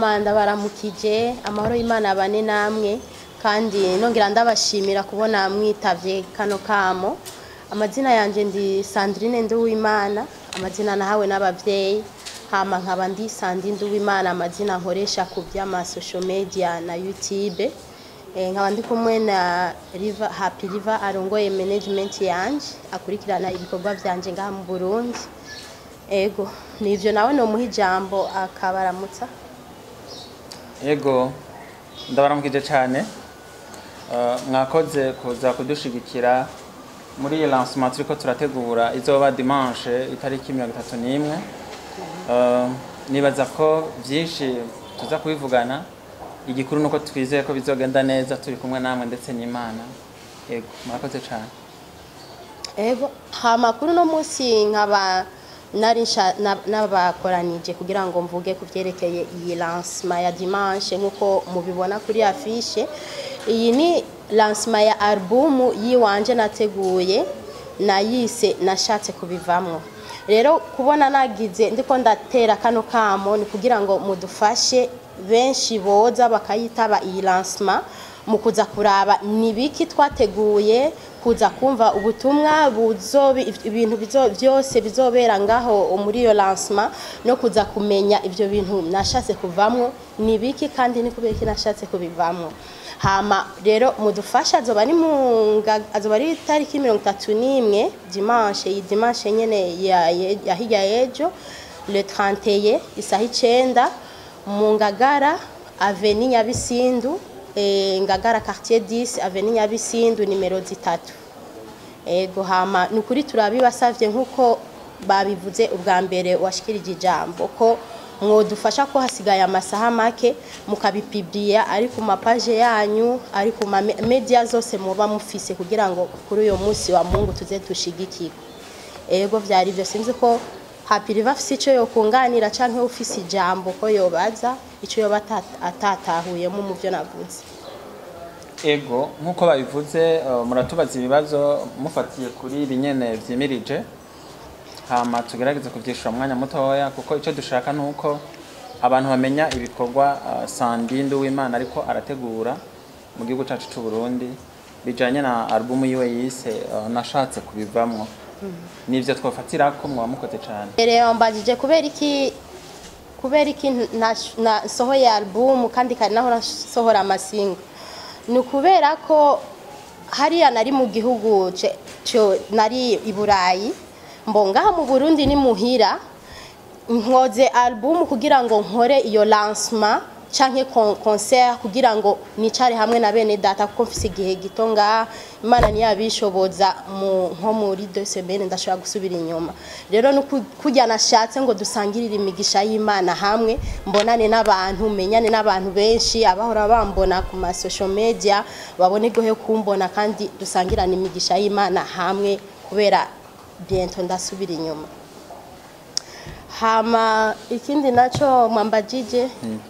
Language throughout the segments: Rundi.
hama ndabaramukije amahoro y'imana abane namwe kandi nongera ndabashimira kubona mwitavye kano kamo amazina yanje ndi sandrine nduwimana amazina nahawe n'abavyeyi hama nkaba ndi sandi nduwimana amazina nkoresha ku vy'ama social media na youtube Eh, nkaba ndi kumwe na River, Happy River arongoye management yanje akurikirana ibikorwa vyanje ngaha mu Burundi ego nivyo nawe nomuha ijambo akabaramutsa Yego ndabaramukije cyane Eh, mwakoze kuza kudushigikira muri iyi lancement turiko turategura izoba dimanche itariki mirongo itatu n'imwe Eh, nibaza ko byinshi tuza kubivugana igikuru nuko twizeye ko bizogenda neza turi kumwe namwe ndetse n'imana yego mwakoze cyane ego hama kuri uno munsi nkaba nari nsha- na- nabakoranije kugira ngo mvuge ku vyerekeye iyi lancement ya dimanche nk'uko mubibona kuri afishe iyi ni lancement ya albumu yiwanje nateguye nayise nashatse kubivamwo rero kubona nagize ndiko ndatera kano kamo ni kugira ngo mudufashe benshi boza bakayitaba iyi lancement mu kuza kuraba ni biki twateguye kuza kumva ubutumwa buzobi ibintu bizo, byose bizobera ngaho muri iyo lancement no kuza kumenya ivyo bintu nashatse kuvamwo ni biki kandi ni kubera iki nashatse kubivamwo hama rero mudufasha azoba ari mu nga- azoba ari itariki mirongo itatu n'imwe dimanche iyi dimanche nyene ya, ya, ya hirya y'ejo le 31 isaha icenda mu ngagara aveni nyabisindu eh, ngagara quartier 10 aveni nyabisindu nimero zitatu ego hama ni ukuri turabibasavye nk'uko babivuze ubwa mbere washikirije ijambo ko mwodufasha ko hasigaye amasaha make mukabipibriya ari ku mapaje yanyu ari ku ma me- media zose muba mufise kugira ngo kuri uyo munsi wa mungu tuze dushigikirwe ego vyari ivyo sinzi ko Happy River afise ico yokunganira canke ufise ijambo ko yobaza ico yoba ata- atatahuyemo mu vyo navuze ego nk'uko babivuze eh, muratubaza ibibazo mufatiye kuri ibi nyene vyimirije hama tugerageze kuvyishura mu mwanya mutoya kuko icyo dushaka ni uko abantu bamenya ibikorwa eh, sandindu w'imana ariko arategura mu gihugu cacu c'u Burundi bijanye na albumu yiwe yise eh, nashatse kubivamwo nivyo twofatirako mwaba mukoze cane mbere yambajije kubera iki kubera iki nash- nasohoye album kandi kari naho nasohora amasingo ni ukubera ko hariya nari mu gihugu ce- co- nari i burayi mbo ngaha mu burundi ni muhira nkoze album kugira ngo nkore iyo lancement canke con- concert kugira ngo nicare hamwe na bene data kuko mfise igihe gito ngaha imana ntiyabishoboza mu nko muri deux semaines ndashobora gusubira inyuma rero ni uku- kurya nashatse ngo dusangirire imigisha y'imana hamwe mbonane n'abantu menyane n'abantu benshi abahora bambona ku ma social media babone gohe kumbona kandi dusangirane imigisha y'imana hamwe kubera bientôt ndasubira inyuma hama ikindi naco mwambajije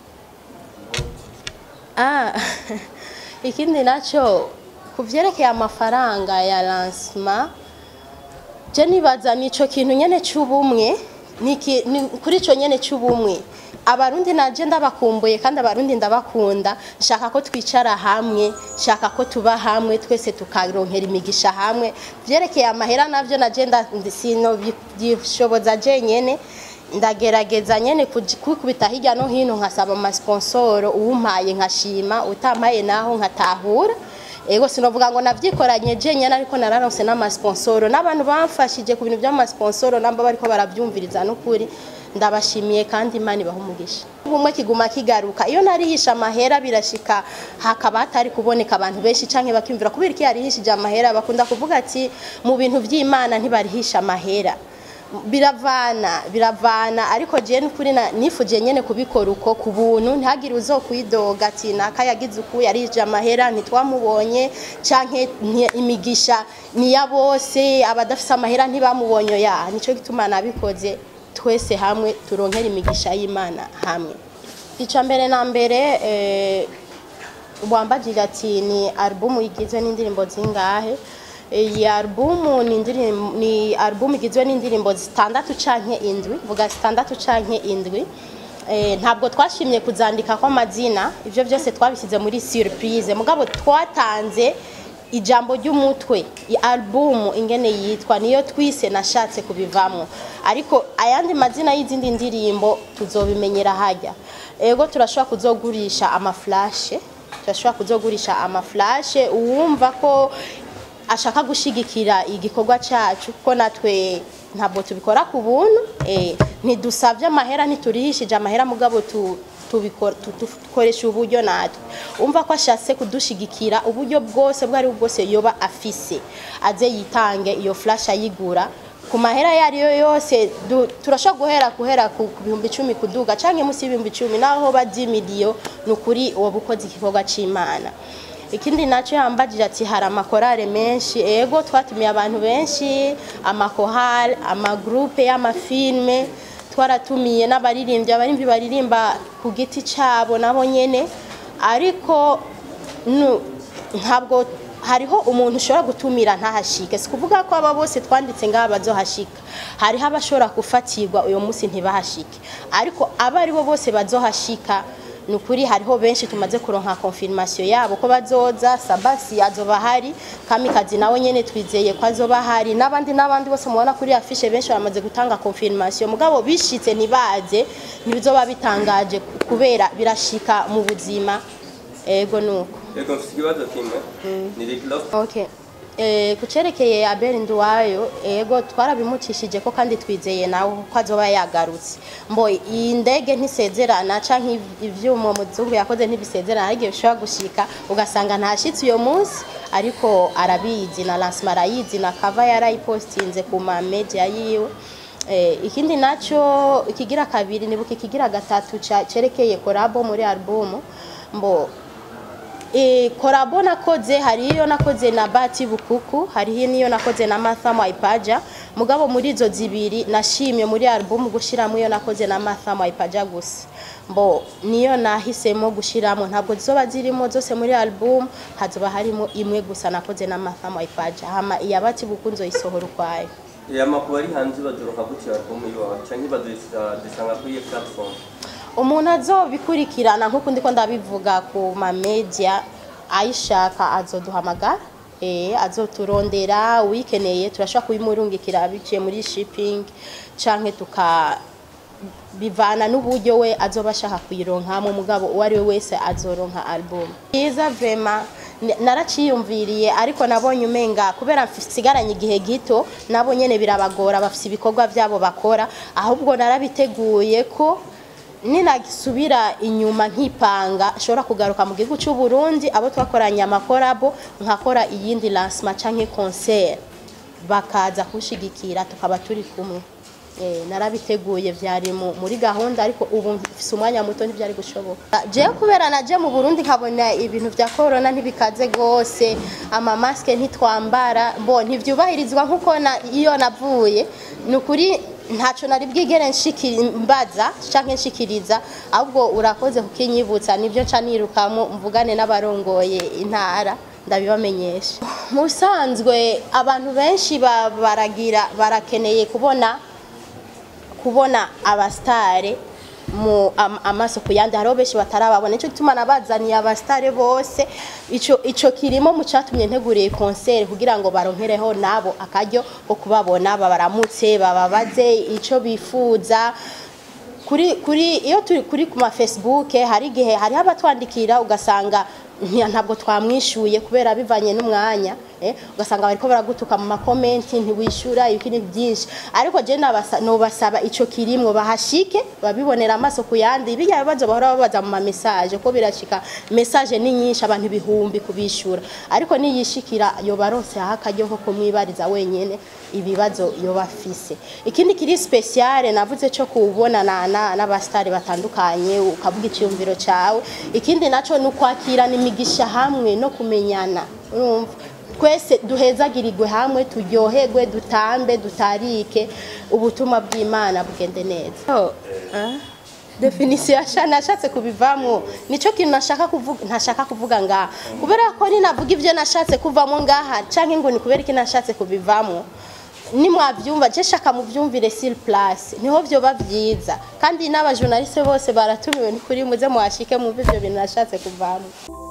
ah ikindi naco ku vyerekeye amafaranga ya lancement je nibaza nico kintu nyene c'ubumwe niki ni kuri ico nyene c'ubumwe abarundi naje ndabakumbuye kandi abarundi ndabakunda nshaka ko twicara hamwe nshaka ko tuba hamwe twese tukaronkera imigisha hamwe vyerekeye amahera navyo naje nda- sino bishoboza jenyene ndagerageza nyene kuji- kwikubita hirya no hino nkasaba amasponsoro uwumpaye nkashima utampaye naho nkatahura ego sinovuga ngo navyikoranye jenyene ariko nararonse n'amasponsoro n'abantu bamfashije ku bintu vy'amasponsoro namba bariko baravyumviriza n'ukuri ndabashimiye kandi imana ibaha umugisha ubumwe kiguma kigaruka iyo narihisha amahera birashika hakaba hatari kuboneka abantu benshi canke bakiyumvira kubera iki yarihishije amahera bakunda kuvuga ati mu bintu vy'imana ntibarihisha amahera biravana biravana ariko jewe n'ukuri na- nifuje nyene kubikora uko ku buntu ntihagire uzokwidoga ati naka yagize uku yarije amahera ntitwamubonye canke nti- imigisha niya bose abadafise amahera ntibamubonye ya nico gituma nabikoze twese hamwe turonkera imigisha y'imana hamwe ica mbere na mbere eh, wambajije ati ni albumu igizwe n'indirimbo zingahe iyi albumu ni indirimbo ni albumu igizwe n'indirimbo zitandatu canke indwi vuga zitandatu canke indwi Eh, ntabwo twashimye kuzandika ko amazina ibyo byose twabishyize muri surprise mugabo twatanze ijambo ry'umutwe i album ingene yitwa niyo twise nashatse kubivamo ariko ayandi mazina y'izindi ndirimbo tuzobimenyera hajya ego turashobora kuzogurisha amaflashe turashobora kuzogurisha amaflashe uwumva ko ashaka gushigikira igikorwa cyacu ko natwe ntabwo tubikora ku buntu eh, ntidusabye amahera ntiturihishije amahera mugabo tu tubikora tu- tu- dukoresha uburyo natwe umva ko ashatse kudushigikira uburyo bwose bwo ari bwo bwose yoba afise aze yitange iyo flash ayigura ku mahera ayo ariyo yose du- turashobora guhera guhera ku ku bihumbi icumi kuduga cyangwa munsi y'ibihumbi icumi naho bajya miliyo ni ukuri uwo bukoze igikorwa cy'imana ikindi nacyo yambagije ati hari amakorale menshi ego twatumiye abantu benshi amakorale amagurupe y'amafilme twaratumiye n'abaririmbyi abaririmbyi baririmba ku giti cyabo nabo nyene ariko nu- ntabwo hariho umuntu ushobora gutumira ntahashike si kuvuga ko aba bose twanditse ngaha bazohashika hariho abashobora gufatirwa uyu munsi ntibahashike ariko abo ari bo bose bazohashika ni ukuri hariho benshi tumaze kuronka confirmation yabo ko bazoza sabasi azoba hari kamikazi nawe nyene twizeye ko azoba hari n'abandi n'abandi bose mubona kuri afishe benshi bamaze gutanga confirmation mugabo bishitse ntibaze ntibizoba bitangaje kubera birashika mu buzima ego nuko Yego mfite ikibazo kimwe ni Rick Ross Okay. Eh, kucerekeye Abel Nduwayo ego twarabimukishije ko kandi twizeye nawe ko azoba yagarutse mbo iyi ndege ntisezerana canke iv- ivyuma muzungu yakoze ntibisezerana ariko bishobora gushika ugasanga ntashitse uyo munsi ariko arabizi na lancement arayizi na cover yarayipostinze ku ma media yiwe Eh, ikindi naco ikigira kabiri nibuka ikigira gatatu ca- cerekeye korabo muri album mbo E, korabo nakoze hari iyo nakoze na Bati Bukuku hari niyo nakoze na Martha Mwaipaja mugabo muri izo zibiri nashimye muri album gushiramo iyo nakoze na Martha Mwaipaja gusa mbo niyo nahisemo gushiramo ntabwo zizoba zirimo zose muri album hazoba harimo imwe gusa nakoze na Martha Mwaipaja hama iya Bati Bukuku nzoyisohora ukwayo ya makuru ari hanze baduroka gutya album yiwawe canke badusanga kuri iyo platform umuntu azobikurikirana nk'uko ndiko ndabivuga ku ma media ayishaka azoduhamagara eh azoturondera uyikeneye turashobora kubimurungikira biciye muri shipping canke tuka bivana n'uburyo we azoba ashaka kuyironkamo mugabo uwo ari we wese azoronka album byiza vrema n- naraciyumviriye ariko nabonye umenga kubera nsigaranye igihe gito nabo nyene birabagora bafise ibikorwa vyabo bakora ahubwo narabiteguye ko ninagisubira inyuma nkipanga nshobora kugaruka mu gihugu cy'u Burundi abo twakoranye amakorabo nkakora iyindi lancement canke concert bakaza kushigikira tukaba turi kumwe Eh, narabiteguye vyari mu- muri gahunda ariko ubu mfise umwanya muto ntivyari gushoboka jewe kubera naje mu Burundi nkabona ibintu vya corona ntibikaze gose ama maske ntitwambara bo ntivyubahirizwa nkuko na, iyo navuye ni ukuri ntaco nari bwigere nshikiri mbaza canke nshikiriza ahubwo urakoze kukinyibutsa nivyo nca nirukamo mvugane n'abarongoye intara ndabibamenyesha mu bisanzwe abantu benshi ba- baragira barakeneye kubona kubona abastare mu am, amaso ku yandi hariho benshi batarababona nicyo gituma nabazaniye abastare bose ico ico kirimo mu catumye nteguriye concert kugira ngo baronkereho nabo akaryo ko kubabona babaramutse bababaze ico bifuza kuri kuri iyo turi kuri ku ma Facebook hari igihe hari abatwandikira ugasanga nti- ntabwo twamwishuye kubera bivanye n'umwanya eh, ugasanga bariko baragutuka mu makomenti ntiwishura ibikini byinshi ariko je nabasa nobasaba ico kirimwo bahashike babibonera amaso ku yandi bijya bibazo bahora babaza mu ma message ko birashika message ni nyinshi abantu ibihumbi kubishura ariko niyishikira yo barose hakaryo ko kumwibariza wenyene ibibazo yo bafise ikindi kiri special navuze cyo kubonana na- n'abastari batandukanye ukavuga icyumviro cyawe ikindi naco ni ukwakirana imigisha hamwe no kumenyana urumva twese duhezagirirwe hamwe turyoherwe dutambe dutarike ubutumwa bw'imana bugende neza oh, ah? definisiyo yasha nashatse kubivamo nico kintu nashaka kuvuga ntashaka kuvuga ngaha kubera ko ninavuga ivyo nashatse kuvamo ngaha canke ngo ni kubera iki nashatse kubivamo nimwabyumva je shaka mubyumvire sur place niho byoba byiza kandi n'abajournaliste bose baratumiwe ni kuri muze muhashike mwumve ibyo bintu nashatse kuvamo